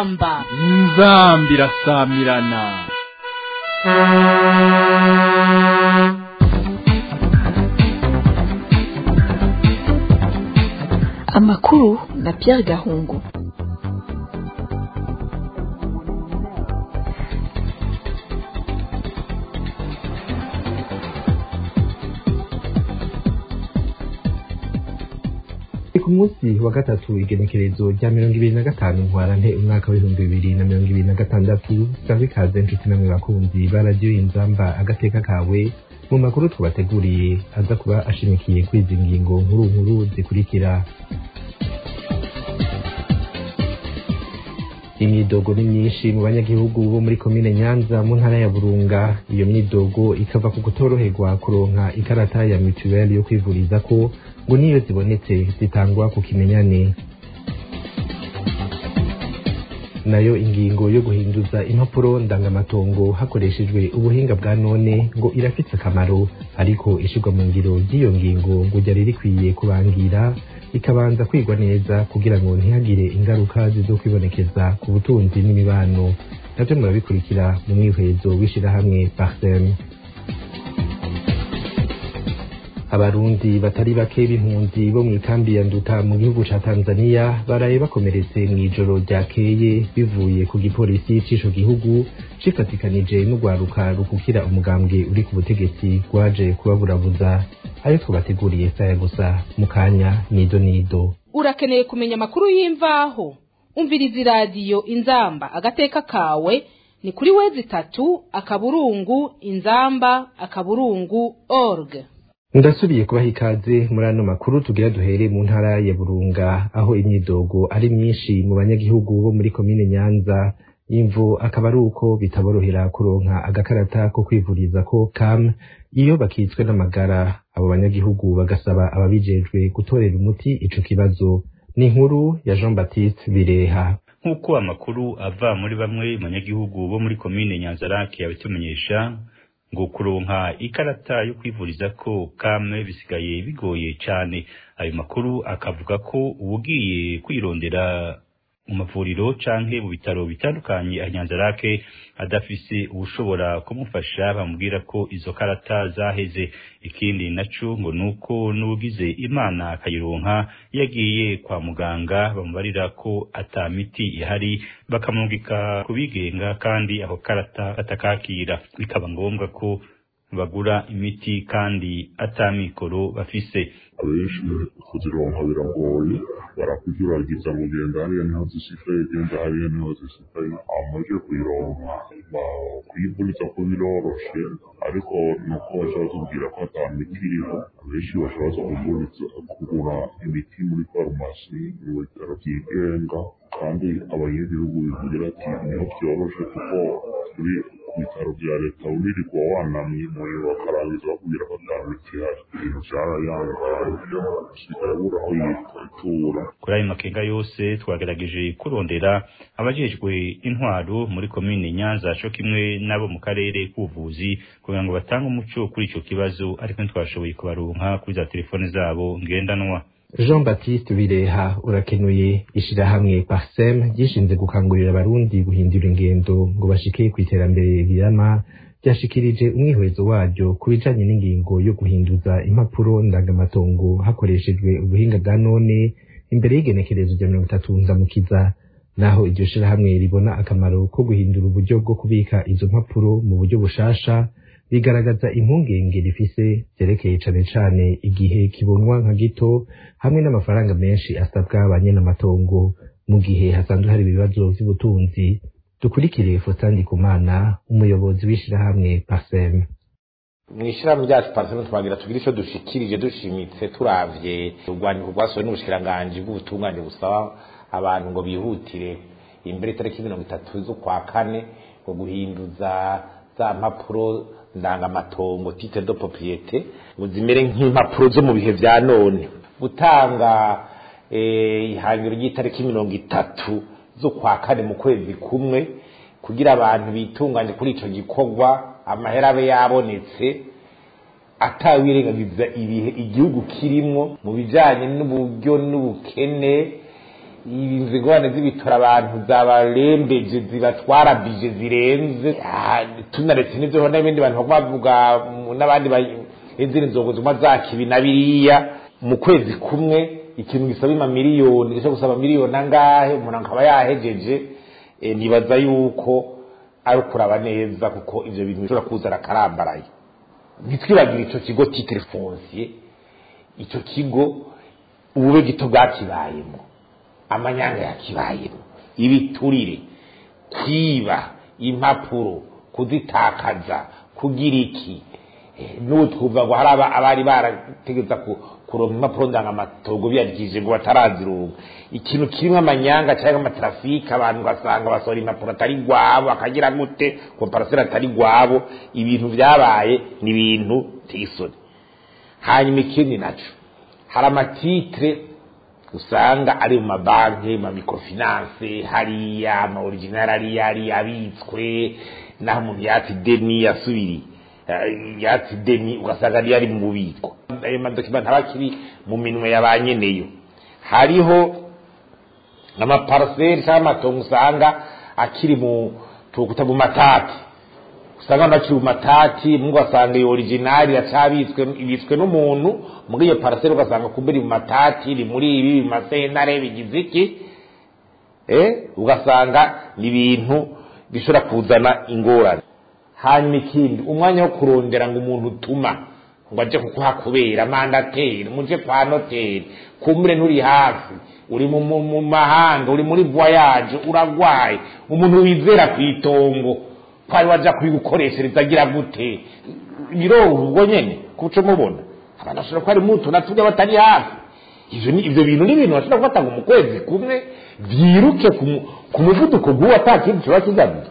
inzamba inzamba irasamirana amakuru na Pierre Gahungu ku munsi wa gatatu igenekerezo rya mirongo ibiri na gatanu ntwarante umwaka w'ibihumbi bibiri na mirongo ibiri na gatandatu sanga ikaze nshuti namwe bakunzi ba radiyo inzamba agateka kawe mu makuru tubateguriye aza kuba ashimikiye kuri izi ngingo nkuru nkuru zikurikira imyidogo ni myinshi mu banyagihugu bo muri komine nyanza mu ntara ya burunga iyo myidogo ikava ku kutoroherwa kuronka ikarata ya mituweli yo kwivuriza ko ngo niyo zibonetse zitangwa ku kimenyane nayo ingingo yo guhinduza impapuro ndangamatongo hakoreshejwe ubuhinga bwa none ngo irafise akamaro ariko ishirwa mu ngiro ry'iyo ngingo ngo ryari rikwiye kubangira ikabanza kwigwa neza kugira ngo ntihagire ingaruka zizokwibonekeza ku butunzi n'imibano navyo murabikurikira mu mwihwezo w'ishirahamwe parsem abarundi batari bake b'impunzi bo mw'ikambi ya nduta mu gihugu ca tanzania baraye bakomeretse mw'ijoro ryakeye bivuye ku gipolisi c'ico gihugu cifatikanije n'urwaruka rukukira umugambwe uri ku butegetsi rwaje kubaburabuza ayo twabateguriye saya gusa mu kanya nido nido urakeneye kumenya amakuru y'imvaho umviriza iradiyo inzamba agateka kawe ni kuri wezi itatu akaburungu inzamba akaburungu org ndasubiye kubaha ikaze muri ano makuru tugira duhere mu ntara ya burunga aho imyidogo ari myinshi mu banyagihugu bo muri komine nyanza imvu akaba ari uko bitaborohera kuronka agakarata ko kwivuriza ko kam iyo bakitswe n'amagara abo banyagihugu bagasaba ababijejwe gutorera umuti ico kibazo ni inkuru ya jean baptiste bireha nk'uko amakuru ava muri bamwe mu banyagihugu bo muri komine nyanzarake yabitumenyesha ngo kuronka ikarata yo kwivuriza ko kamwe bisigaye bigoye cyane ayo makuru akavuga ko uwugiye kwirondera mu mavuriro canke mu bitaro bitandukanye ahanyanzarake adafise uwushobora kumufasha bamubwira ko izo karata zaheze ikindi naco ngo nuko n'ugize imana akayironka yagiye kwa muganga bamubarira ko ata miti ihari bakamwungika kubigenga kandi ako karata atakakira bikaba ngombwa ko bagura imiti kandi ata mikoro bafise abenshi kuzironka biragoye barakugeragiza ngo genda hariya niho zisigaye genda hariya niho zisigaye amaze kuyironka kuyivuriza ko biroroshe ariko nuko bashobora kutubwira ko ata miti iriho abenshi bashobora kuguriza kugura imiti muri farumasi mu bitaro byigenga kandi abanyagihugu bivugira ati niho byoroshe kuko kuri ku bitaro bya leta unirirwa wanamye umuriro bakarangiza bakubwira ko ata miti ihari ibintu byarayangaye usigaye abura aho yitura kuri ayo makenga yose twagerageje kurondera abajejwe intwaro muri komine nyanza co kimwe n'abo mu karere k'ubuvuzi kugira ngo batange umuco kuri ico kibazo ariko ntitwashoboye kubaronka kuri za telefone zabo ngendanwa jean baptiste bireha urakenuye ishirahamwe parsem ryishinze gukangurira abarundi guhindura ingendo ngo bashike ku iterambere rirama ryashikirije umwihwezo waryo ku bijanye n'ingingo yo guhinduza impapuro ndangamatongo hakoreshejwe ubuhinga bwa none imbere y'igenekerezo rya mirongo itatu nzamukiza naho iryo shirahamwe ribona akamaro ko guhindura uburyo bwo kubika izo mpapuro mu buryo bushasha bigaragaza impungenge rifise vyerekeye cane cane igihe kibonwa nka gito hamwe n'amafaranga menshi asabwa ba nyenamatongo mu gihe hasanzwe hari ibibazo vy'ubutunzi dukurikire Faustin Ndikumana umuyobozi w'ishirahamwe PASEM mw'ishirahamwe ryacu pariseme twagira tugire ico dushikirije dushimitse turavye urwandiko rwasohowe n'ubushikiranganji bw'ubutungane busaba abantu ngo bihutire imbere itariki mirongo itatu z'ukwa kane ngo guhinduza za mpapuro ndangamatongo titre de propriété ngo zimere nk'impapuro zo mu bihe vya none gutanga ihangiro ry'itariki mirongo itatu z'ukwa kane mu kwezi kumwe kugira abantu bitunganye kuri ico gikorwa amahera abe yabonetse atawirengagiza ibihe igihugu kirimwo mu bijanye n'uburyo n'ubukene izi ngorane z'ibitora abantu zabarembeje zibatwara bije zirenze Ah, tunaretse n'ibyo ho n'ibindi bantu baguma bavuga mu- n'abandi ba- n'izindi nzongo ziguma zakibi na biriya mu kwezi kumwe ikintu gisaba ima miliyoni gishobora gusaba miliyoni angahe umuntu akaba yahejeje eh, nibaza yuko ari ukuraba neza kuko ivyo bintu bishobora kuzana akarambaraye ntitwibagire ico kigo titre foncier ico kigo ubube gito bwakibayemo amanyanga yakibayemo ibiturire kwiba impapuro kuzitakaza kugira iki Eh, n'ubu twumva ngo hari aba- abari barategeza ku- kuronka impapuro ndangamatogo biyagije ngo batarazironka ikintu kirimo amanyanga cyangwa amatrafike abantu ugasanga basohora impapuro atari gwabo akagira gute komparasera atari gwabo ibintu byabaye ni ibintu tisoni hanyuma ikindi naco hari amatitre usanga ari mu mabanki mu microfinance hariya ama original ari yari abitswe naho umuntu yatsi deni yasubiri eh, yatsi deni ugasanga ari yari mu bubiko ayo madokima ntaba akiri mu minwe ya ba nyeneyo hariho amaparcelle cyangwa amatongo usanga akiri mu tukuta mu matati usanga bakiri mu matati mu ugasanga iyo original iracabitswe ibitswe n'umuntu muri iyo parcelle ugasanga kumbe iri mu matati iri muri ibi mu masentare bigize iki eh ugasanga ni ibintu bishobora kuzana ingorane hanyuma ikindi umwanya wo kurondera ngo umuntu utuma ngo aje kukuhakubera mandateri muje kwa noteri kumure nturi hafi uri mu, mu, mu mahanga uri muri voyage uragwaye umuntu wizera ku itongo kwari waja kubigukoreshereza agira gute biroho ubwo nyene kuco mubona abantu bashobora kuba ari muto natubwe batari hafi ivyo ni ivyo bintu ni ibintu bashobora gufata ngo mu kwezi kumwe vyiruke ku mu- ku muvuduko guwo ata kindi kiba kigamije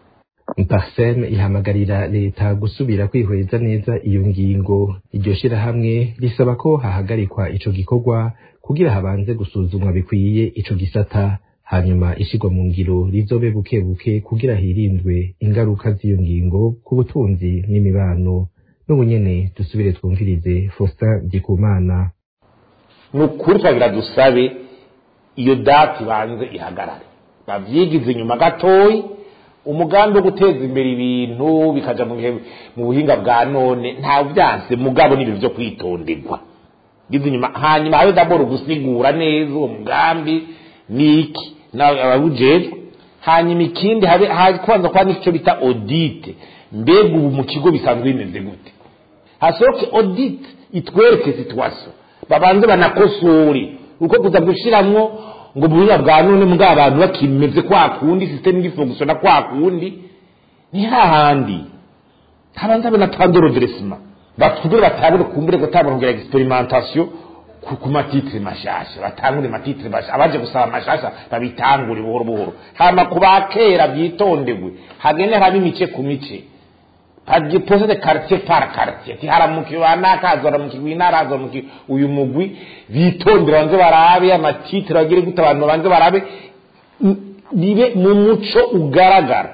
parsem ihamagarira leta gusubira kwihweza neza iyo ngingo iryo shirahamwe risaba ko hahagarikwa ico gikorwa kugira habanze gusuzumwa bikwiye ico gisata hanyuma ishigwa mu ngiro rizobe buke buke kugira hirindwe ingaruka z'iyo ngingo ku butunzi n'imibano n'ubu nyene dusubire twumvirize Faustin Ndikumana ni ukuri twagira dusabe iyo dati banze ihagarare bavyigize inyuma gatoyi umugambi wo guteza imbere ibintu bikaja mu bihe- mu buhinga bwa none nta byanse mugabo n'ibintu vyo kwitonderwa gize inyuma hanyuma habe daboro gusigura neza uwo mugambi niki nawe abawujejwe hanyuma ikindi habe ha- kubanza kuba n'icyo bita audite mbega ubu mu kigo bisanzwe bimeze gute hasohoke audit itwereke situation babanze banakosore uko kuza gushiramwo ngo mu buhinga bwa none mbwa abantu bakimeze kwa kundi system ngifungusiona kwa kundi ni hahandi habanza banatanga redressement batubwire batangure kumbure gutangura experimentation ku ku matitre mashasha batangure matitre mashasha abaje gusaba mashasha babitangure buhoro buhoro hama kubakera byitondewe hagene haba imice ku mice agipose de quartier par quartier ti haramuki wanaka azoramuki winara azoramuki uyu mugwi bitondera banze barabe amatitre bagire gute abantu banze barabe n- bibe mu muco ugaragara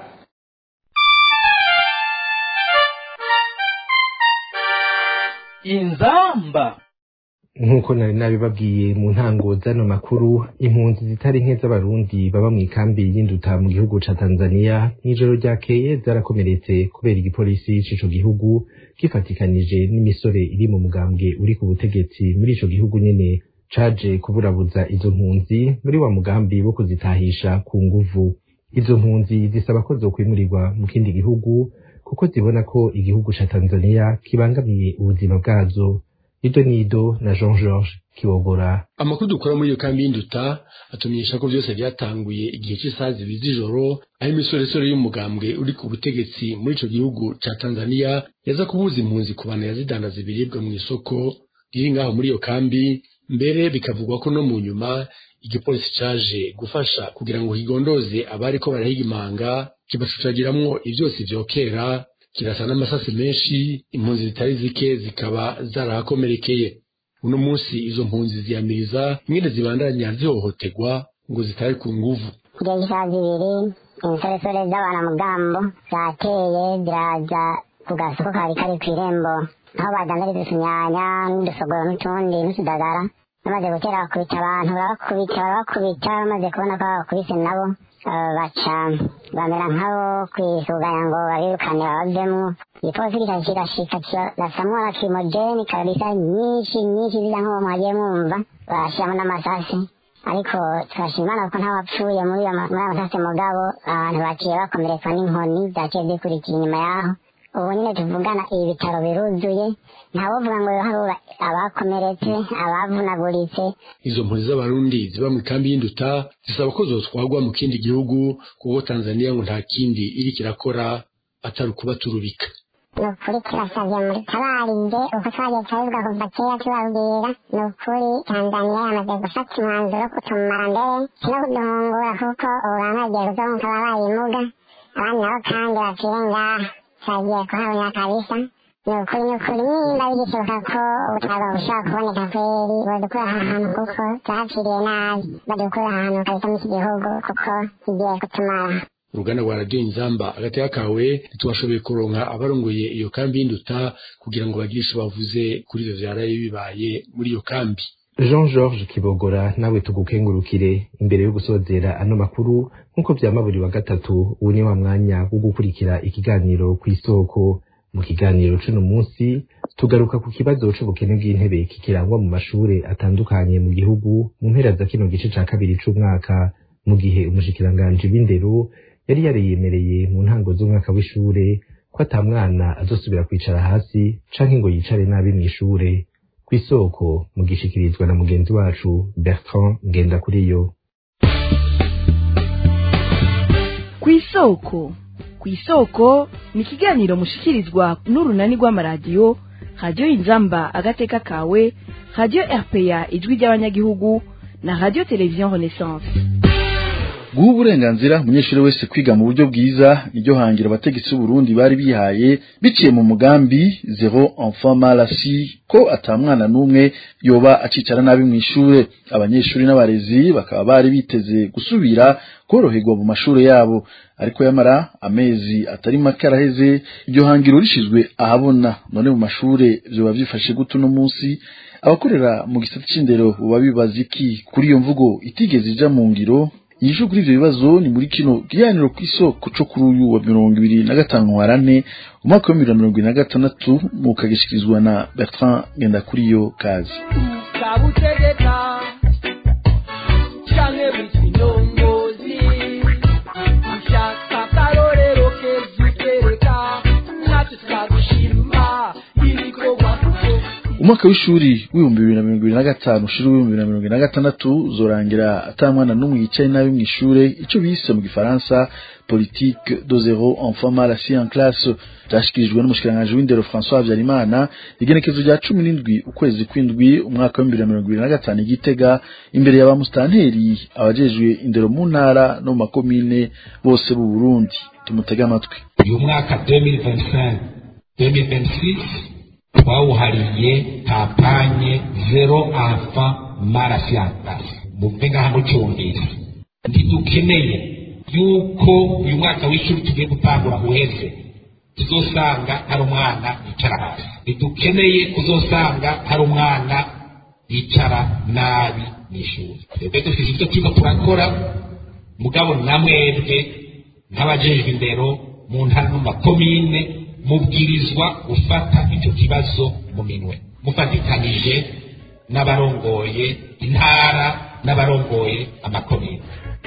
inzamba nk'uko nari nabibabwiye mu ntango z'ano makuru impunzi zitari nke z'abarundi baba mu ikambi y'induta mu gihugu ca tanzania mw'ijoro ryakeye zarakomeretse kubera igipolisi c'ico gihugu gifatikanije n'imisore iri mu mugambwe uri ku butegetsi muri ico gihugu nyene caje kuburabuza izo mpunzi muri wa mugambi wo kuzitahisha ku nguvu izo mpunzi zisaba ko zokwimurirwa mu kindi gihugu kuko zibona ko igihugu ca tanzania kibangamiye ubuzima bwazo Ido Nido na Jean Georges Kiwogora. amakuru dukora muri iyo kambi y'induta atumenyesha ko byose byatanguye igihe cy'isaha zibiri z'ijoro aho imisoresore y'umugambwe uri ku butegetsi muri ico gihugu ca tanzania yaza kubuza impunzi kubana yazidandaza ibiribwa mu isoko riri ngaho muri iyo kambi mbere bikavugwa ko no mu nyuma igipolisi caje gufasha kugira ngo kigondoze abari ko barahiga imanga kibacucagiramwo ivyose vyokera kirasa n'amasasi menshi impunzi zitari zike zikaba zarahakomerekeye uno munsi izo mpunzi ziyamiriza ingene zibandanya zihohoterwa ngo zitari ku nguvu kugeza isaha zibiri insoresore z'abanamugambo zateye ziraza ku gasoko kari kari ku irembo aho badandariza utunyanya n'udusogoro n'utundi n'utudagara bamaze gutera bakubita abantu barabakubita barabakubita bamaze kubona ko babakubise nabo eh, baca bamera nk'abo kwisuganya ngo babirukane babavemo igipolisi kikaza kirashika kirasamwo na kimojeni kabisa nyinshi nyinshi zija nk'uwo mwagiye mwumva barashiramo n'amasasi ariko turashima imana kuko ntawapfuye muri ayo ma- muri ayo masasi mugabo abantu baciye bakomerekwa n'inkoni zaciye zikurikira inyuma yaho ubu nyine tuvugana ibi bitaro biruzuye ntawovuga ngo harura abakomeretse abavunaguritse izo mpunzi z'abarundi ziba mu ikambi y'induta zisaba ko zotwagwa mu kindi gihugu kuko tanzaniya ngo nta kindi iriko irakora atari ukubaturubika ni ukuri turasabye muri tabarinde uko twagiye turabivuga kuva kera tubabwira ni ukuri tanzaniya yamaze gufata umwanzuro wo kutumara mbere no kuduhungura kuko ubu bamwe bagiye kuzonka babaye imuga abandi nabo kandi bapfire ngaha turagiye kuhabona kabisa ni ukuri ni ukuri nimba bigishoboka ko ubutaka bushobora kuboneka kweri badukura aha hantu kuko tuhapfiriye nabi badukura aha hantu kabisa muri iki gihugu kuko kigiye kutumara uruganda rwa radiyo inzamba agateka kawe ntitwashoboye kuronka abarongoye iyo kambi y'induta kugira ngo bagire ico bavuze kuri ivyo vyaraye bibaye muri iyo kambi jean georges kibogora nawe tugukengurukire imbere yo gusozera ano makuru nk'uko vyama buri wa gatatu ubu ni wa mwanya wo gukurikira ikiganiro ku isoko mu kiganiro c'uno munsi tugaruka ku kibazo c'ubukene bw'intebe kikirangwa mu mashure atandukanye mu gihugu mu mpera za kino gice ca kabiri c'umwaka mu gihe umushikiranganji w'indero yari yariyemereye mu ntango z'umwaka w'ishure ko ata mwana azosubira kwicara hasi canke ngo yicare nabi mw'ishure kw'isoko mu gishikirizwa na mugenzi wacu Bertrand Ngendakuriyo kw'isoko kw'isoko ni ikiganiro mushikirizwa n'urunani rw'amaradiyo radiyo inzamba agateka kawe radiyo rpa ijwi ry'abanyagihugu na radiyo televiziyo renaissance guha uburenganzira umunyeshuri wese kwiga mu buryo bwiza niryo hangiro abategetsi b'uburundi bari bihaye biciye mu mugambi zero enfant mal assis ko ata mwana n'umwe yoba acicara nabi mu ishure abanyeshuri n'abarezi bakaba bari biteze gusubira koroherwa mu mashure yabo ariko yamara amezi atari make araheze iryo hangiro rishizwe ahabona none mu mashure vyoba vyifashe gute uno munsi abakorera mu gisata c'indero boba bibaza iki kuri iyo mvugo itigeze ija mu ngiro inyishu kuri ivyo bibazo ni muri kino kiganiro kw'isoko co kuri uyu wa mirongo ibiri na gatanu warane umwaka wa bibiri na mirongo ibiri na gatandatu mukagishikirizwa na bertrand ngendakuriyo kazi kabutegeka canke bw'ikinyongozi ushaka akarorero keza utereka natwe twagushima ibikorwa umwaka w'ishuri w'ibihumbi bibiri na mirongo ibiri na gatanu ushira w'ibihumbi bibiri na mirongo ibiri na gatandatu uzorangira ata mwana n'umwe yicaye nabi mw'ishure ico bise mu gifaransa politique de zero enfant mal assis en classe vyashikirijwe n'umushikiranganji w'indero François Habyarimana igenekezo rya cumi n'indwi ukwezi kw'indwi umwaka wa bibiri na mirongo ibiri na gatanu i Gitega imbere ya ba musitanteri abajejwe indero mu ntara no mu makomine bose b'u Burundi tumutege amatwi uyu mwaka 2025 2026 twawuhariye kampanye zero enfant mal assis en classe muve ngaha mucyumvise ntidukeneye yuko uyu mwaka w'ishuri tugiye gutangura uheze tuzosanga hari umwana yicara hasi ntidukeneye kuzosanga hari umwana yicara nabi mu ishuri twebwe dufite ibyo turimo turakora mugabo na mwebwe nk'abajejwe indero mu ntara no mu makomine mubwirizwa gufata icyo kibazo mu minwe mufatikanije n'abarongoye intara n'abarongoye amakomine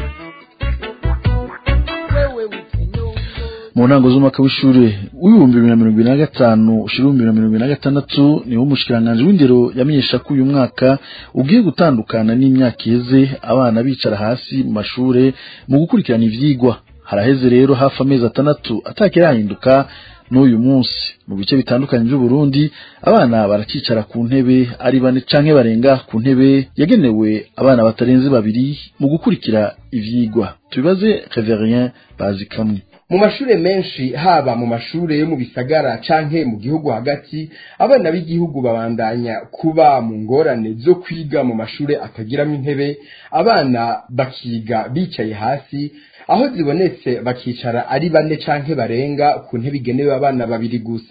mu ntango z'umwaka w'ishure w'ibihumbi bibiri na mirongo ibiri na gatanu ushira ibihumbi bibiri na mirongo ibiri na gatandatu niwo umushikiranganji w'indero yamenyesha ko uyu mwaka ugiye gutandukana n'imyaka iheze abana bicara hasi mu mashure mu gukurikirana ivyigwa haraheze rero hafi amezi atandatu atakirahinduka n'uyu munsi mu bice bitandukanye by'uburundi abana baracicara ku ntebe ari bane canke barenga ku ntebe yagenewe abana batarenze babiri mu gukurikira ivyigwa tubibaze reverien bazi kamwe mu mashure menshi haba mu mashure yo mu bisagara canke mu gihugu hagati abana b'igihugu babandanya kuba mu ngorane zo kwiga mu mashure atagiramo intebe abana bakiga bicaye hasi aho zibonetse bakicara ari bane canke barenga ku ntebe igenewe abana babiri gusa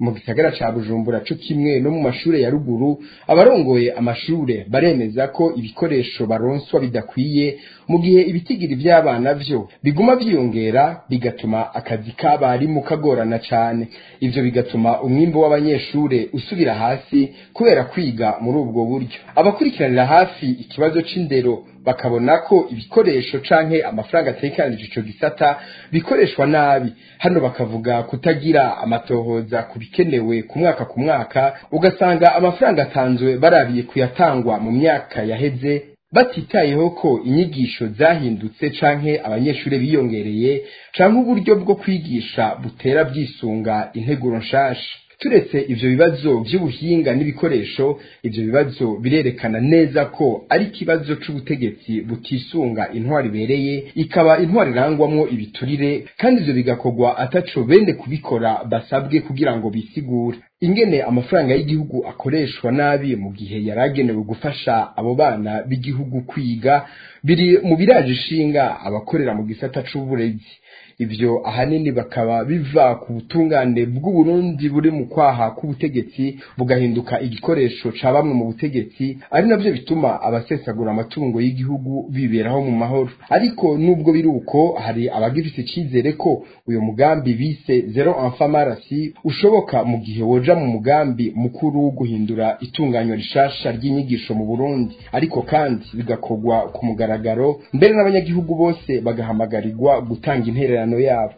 mu gisagara ca bujumbura co kimwe no mu mashure ya ruguru abarongoye amashure baremeza ko ibikoresho baronswa bidakwiye mu gihe ibitigiri vy'abana vyo biguma vyiyongera bigatuma akazi k'abarimu kagorana cane ivyo bigatuma umwimbo w'abanyeshure usubira hasi kubera kwiga muri ubwo buryo abakurikiranira hafi ikibazo c'indero bakabona ko ibikoresho canke amafaranga atekanije ico gisata bikoreshwa nabi hano bakavuga kutagira amatohoza ku bikenewe ku mwaka ku mwaka ugasanga amafaranga atanzwe barabiye kuyatangwa mu myaka yaheze batitayeho ko inyigisho zahindutse canke abanyeshuri biyongereye canke uburyo bwo kwigisha butera bwisunga integuro nshasha turetse ivyo bibazo vy'ubuhinga n'ibikoresho ivyo bibazo birerekana neza ko ari ikibazo c'ubutegetsi butisunga intwari ibereye ikaba intwari irangwamwo ibiturire kandi ivyo bigakorwa ataco bene kubikora basabwe kugira ngo bisigure ingene amafaranga y'igihugu akoreshwa nabi mu gihe yaragenewe gufasha abo bana b'igihugu kwiga biri mu biraje ishinga abakorera mu gisata c'uburezi ivyo ahanini bakaba biva ku butungane bw'uburundi buri mu kwaha k'ubutegetsi bugahinduka igikoresho ca bamwe mu butegetsi ari navyo bituma abasesagura amatungo y'igihugu biberaho mu mahoro ariko nubwo biri uko hari abagifise icizere ko uyo mugambi bise zero enfant marasi ushoboka mu gihe woja mu mugambi mukuru wo guhindura itunganyo rishasha ry'inyigisho mu burundi ariko kandi bigakorwa ku mugaragaro mbere n'abanyagihugu bose bagahamagarirwa gutanga intererano yabo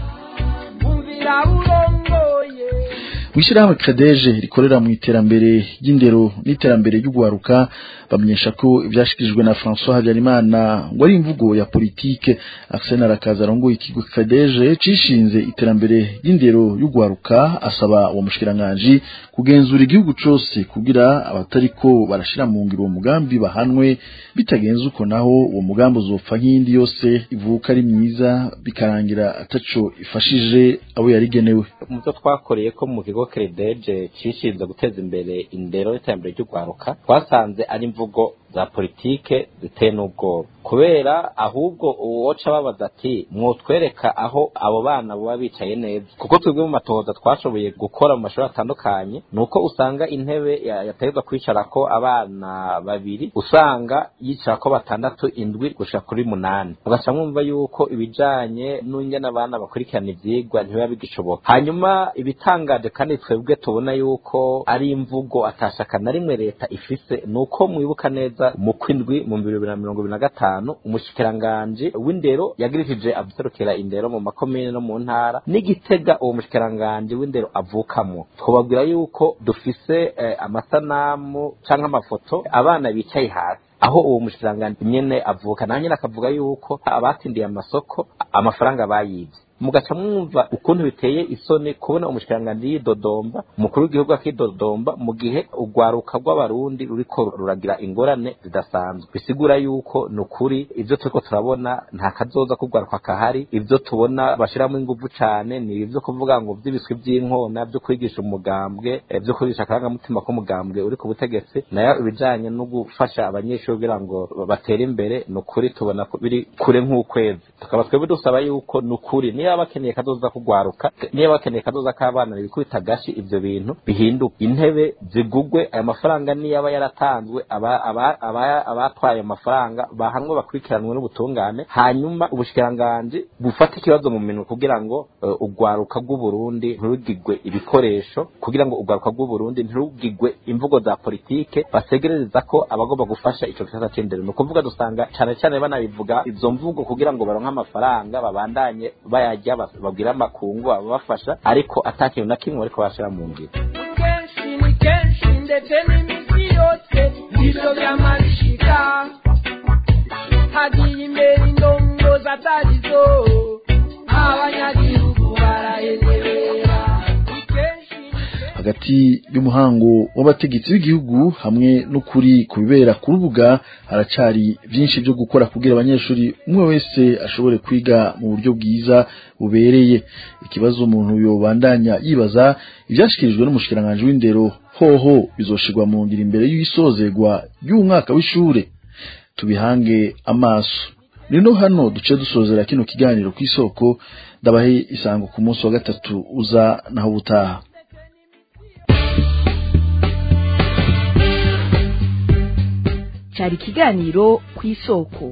Mwishirahamwe Credeje rikorera mu iterambere ry'indero n'iterambere ry'ugwaruka bamenyesha ko ivyashikirijwe na François Habyarimana ngo ari imvugo ya politike Arsene Arakaza arongoye ikigo Credeje cishinze iterambere ry'indero y'ugwaruka asaba uwo mushikiranganje kugenzura igihugu cose kugira abatariko barashira mu ngiro uwo mugambi bahanwe bitagenze uko naho uwo mugambi uzopfa nk'indi yose ivuka ari myiza bikarangira ataco ifashije abo yarigenewe mu byo twakoreye ko mu kigo Credeje cishinze guteza imbere indero y'iterambere ry'ugwaruka twasanze ari imvugo za politike ziteye n'ubwoba kubera ahubwo uwoca babaza ati mwotwereka aho abo bana baba bicaye neza kuko twebwe mu matohoza twashoboye gukora mu mashuri atandukanye ni uko usanga intebe yategetswe kwicarako abana babiri usanga yicarako batandatu indwi gushika kuri munani ugaca mwumva yuko ibijanye n'ingene abana bakurikirana ivyigwa ntibiba bigishoboka hanyuma ibitangaje kandi twebwe tubona yuko ari imvugo atashaka na rimwe leta ifise ni uko mwibuka neza mu kwindwi mu bibiri bibiri na mirongo ibiri na gatanu umushikiranganji w'indero yagirishije abaserukira indero mu makomine no mu ntara n'igitega uwo mushikiranganji w'indero avukamwo twababwira yuko dufise eh, amasanamu canke amafoto abana bicaye hasi aho uwo mushikiranganji nyene avuka nawe nyene akavuga yuko abatindiye amasoko amafaranga bayivye mugaca mwumva ukuntu biteye isoni kubona umushikiranganji yidodomba umukuru w'igihugu akidodomba mu gihe urwaruka rw'abarundi ruriko ruragira ingorane zidasanzwe bisigura yuko ni ukuri ivyo turiko turabona nta kazoza k'urwaruka kahari ivyo tubona bashiramo inguvu cane ni ivyo kuvuga ngo vy'ibiswi vy'inkona vyo kwigisha umugambwe vyo kwigisha akarangamutima k'umugambwe uri ku butegetsi nayo ibijanye no gufasha abanyeshuri kugira ngo batere imbere ni ukuri tubona ko biri kure nk'ukwezi tukaba twebwe dusaba yuko ni ukuri niyo bakeneye kazoza kugwaruka niyo bakeneye kazoza k'abana bikubita gashi ivyo bintu bihinduka intebe zigugwe ayo mafaranga niyo aba yaratanzwe abatwaye ayo mafaranga bahanwe bakurikiranwe n'ubutungane hanyuma ubushikiranganji bufata ikibazo mu minwe kugira ngo urwaruka rw'uburundi ntirugigwe ibikoresho kugira ngo urwaruka rw'uburundi ntirugigwe imvugo za politike basegerereza ko abagomba gufasha ico gisata c'indero ni ukuvuga dusanga cane cane banabivuga izo mvugo kugira ngo baronke amafaranga babandanye bayarya babwira amakungu ababafasha ariko ata kintu na kimwe bariko bashira mu ngiro kenshi ni kenshi ndetse n'imisi yose ivyo vy'amashika hagiye imbere indongozi atarizo abanyagihugu barahenebera hagati y'umuhango w'abategetsi b'igihugu hamwe n'ukuri ku bibera ku rubuga haracari vyinshi vyo gukora kugira abanyeshuri umwe wese ashobore kwiga mu buryo bwiza bubereye ikibazo umuntu yobandanya yibaza ivyashikirijwe n'umushikiranganji w'indero hoho bizoshirwa mu ngiro imbere y'isozerwa y'umwaka w'ishure tubihange amaso rino hano duce dusozera kino kiganiro kw'isoko ndabahe isango ku munsi wa gatatu uza naho butaha cari ikiganiro ku isoko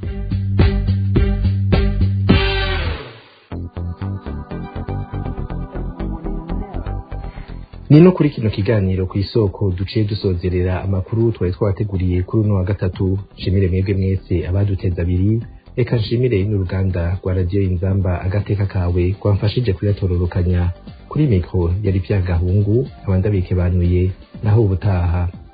ni no kuri kino kiganiro ku isoko duciye dusozerera amakuru twari twabateguriye kuri uno wa gatatu nshimire mwebwe mwese abaduteza abiri reka nshimire n'uruganda rwa radiyo inzamba agateka kawe rwamfashije kuyatororokanya kuri mikoro yari byagahungu abandi abikebanuye naho ubutaha